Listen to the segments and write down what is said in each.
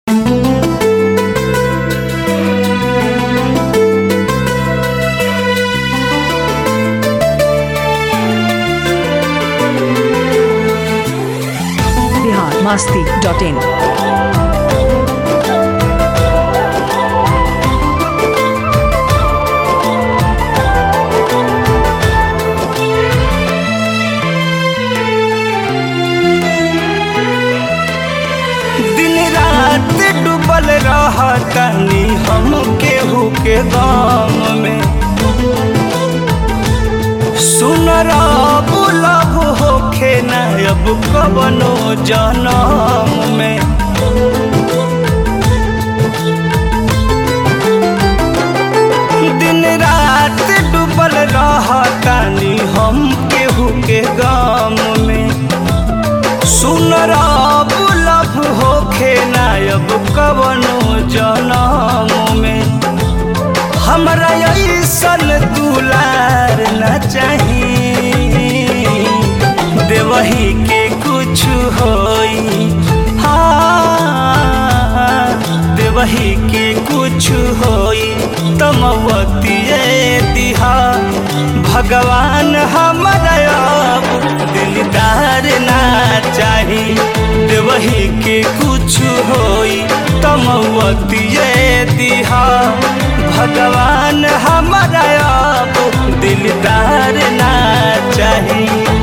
masti.in. दिन रात डूबल रहतनी हम केहू के गाम में सुन रब लब होखे न अब कवनो जनम में दिन रात डूबल रहतनी हम केहू के गाम में सुन रब लब होखे नायब कवनो जनम में हमरा ऐसन दुलार न चाही देवही के कुछ होई हाँ देवही के कुछ होई तमवतिए दिहा भगवान हमरा अब दिलदार ना चाही देवही के कुछ होई तमवतिए दिहा भगवान हमरा अब दिलदार ना चाही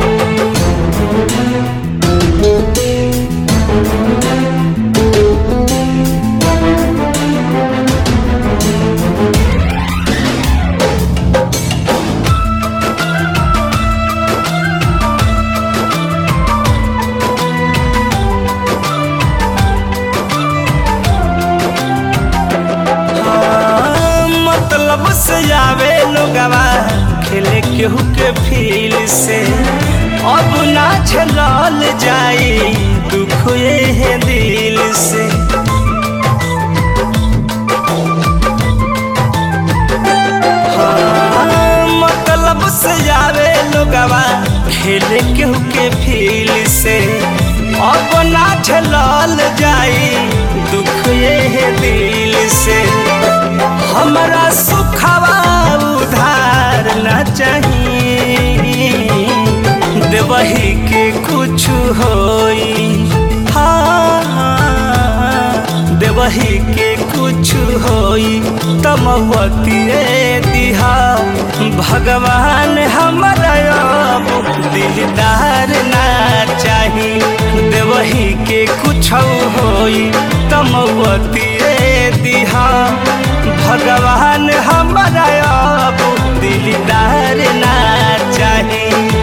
हाँ, मतलब से आवे लोगवा खेले केहू के फील से अब ना झलल जाई दुख ये दिल से हाँ, मतलब से आवे लोगवा खेले केहू के फील से अब ना झलल जाई दुख ये दिल से हमरा सुखवा उधार न चाहिए देवही के कुछ होई हाँ देवही के कुछ होई तमवतिए दिहा भगवान हमरा अब दिलदार ना चाही देवही के कुछ होई तमवतिए दिहा भगवान हमरा अब दिलदार ना चाही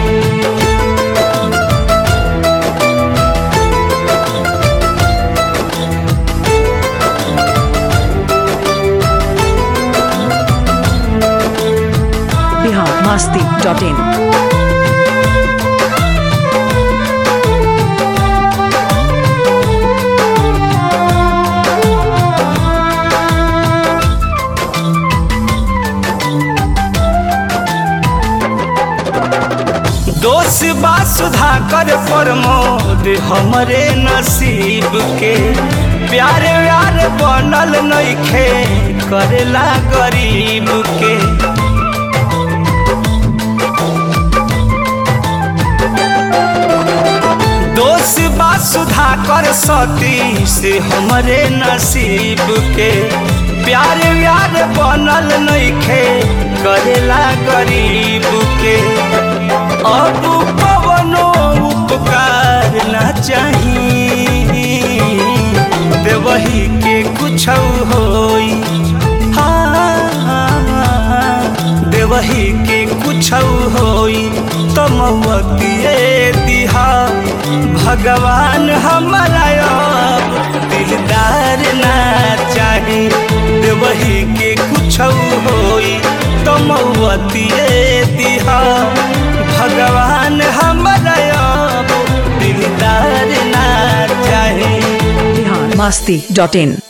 Bihar masti.in. दोष बा सुधा कर प्रमोद हमरे नसीब के प्यारे व्यार बनल नइखे करेला गरीब के दोष बा सुधा कर सती से हमरे नसीब के प्यार व्यार बनल नइखे करेला गरीब के अब पवनो उपकार न चाही देवही के कुछ होई हाँ देवही के कुछ होई तमवतिए दिहा भगवान हमरा अब दिलदार ना चाही देवही के कुछ होई तमवतिए दिहा भगवान हमरा अब दिलदार ना चाही Bihar masti.in.